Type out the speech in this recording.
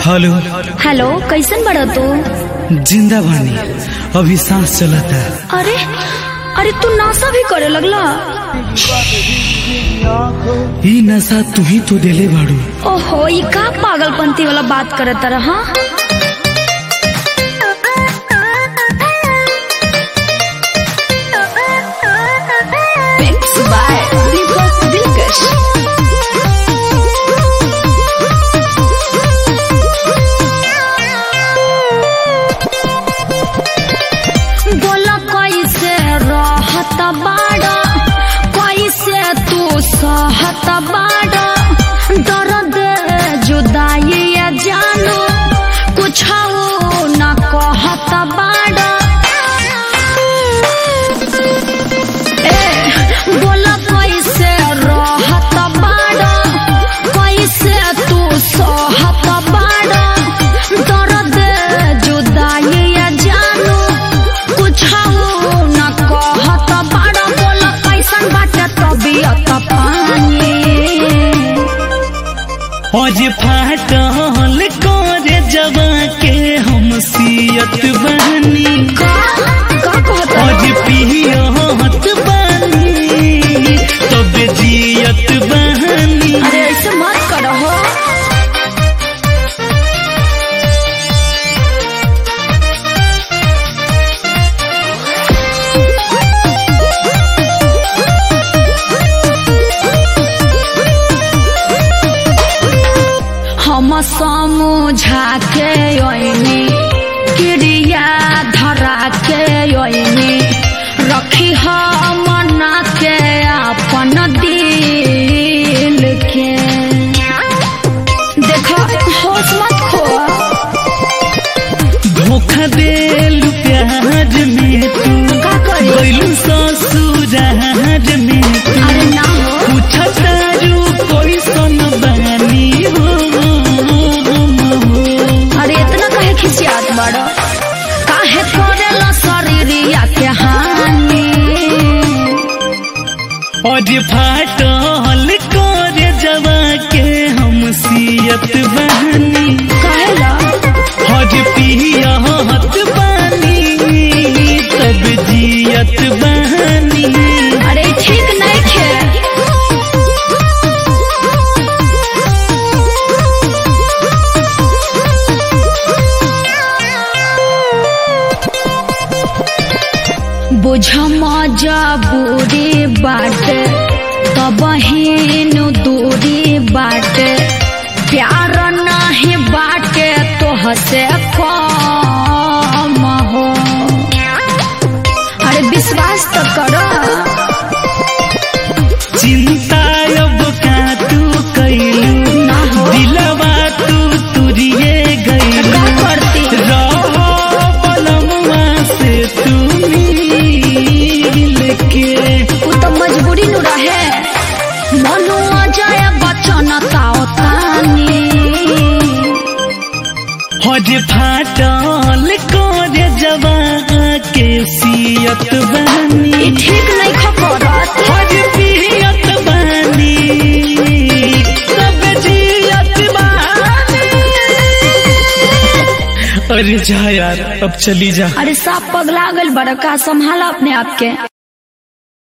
hello hello कैसन बड़ा तू जिंदा बानी अभी सांस चलता अरे अरे तू नासा भी करे लगला ई नशा तू ही तो देले बाड़ू ओहो ये का पागलपंती वाला बात करे तरह हाँ बोला कैसे रहत बाड़ा कैसे तू सहत बाड़ा दर्द जुदाई जानू कुछ न कहत बाड़ा ए बोला कैसे रहत बाड़ा कैसे तू सहत बाड़ा दर्द जुदाई जानू कुछ न कहत बाड़ा बोला कैसन बाटे तबियत पानी आज फाटल करे जवा के हम सियत बहनी का का कहत आज पियत बानी तब जियत बहनी अरे ऐसे मत करो हो हम समझा के ओइनी क्रिया धरा के ओइनी रखी हम मना के अपन दिल के देखो होश मत खो धोखा देल प्यार में तू का करी गइलू ससुरार में तू अरे ना हो पूछतारू कोई सन बानी हो अरे इतना कहे खिसियात बड़ो काहे करेला शरीरिया के हानि आज फाटल करे जवा के हम सियत बहनी कहेला आज पियत बानी तब जियत बहनी अरे ठीक नहीं खे बुझ मजबूरी बाटे तब हिनु दूरी बाटे प्यार नहीं बाटे तो हसे कम हो अरे विश्वास तो करो चिंता अब का तू कैलू ना हो दिलवा तू तुरिए गइलू का करती रहो बलमुआ से तू मिल के उ तो मजबूरी नु रहे मनु अजय बचन ताओ तानी हज फाटल करे जवा के सियत ई बहनी ठीक नहीं खबरत हज पियत बहनी सब जियत बहनी अरे जा यार अब चली जा अरे साफ पगला गल बड़का संभाला अपने आप के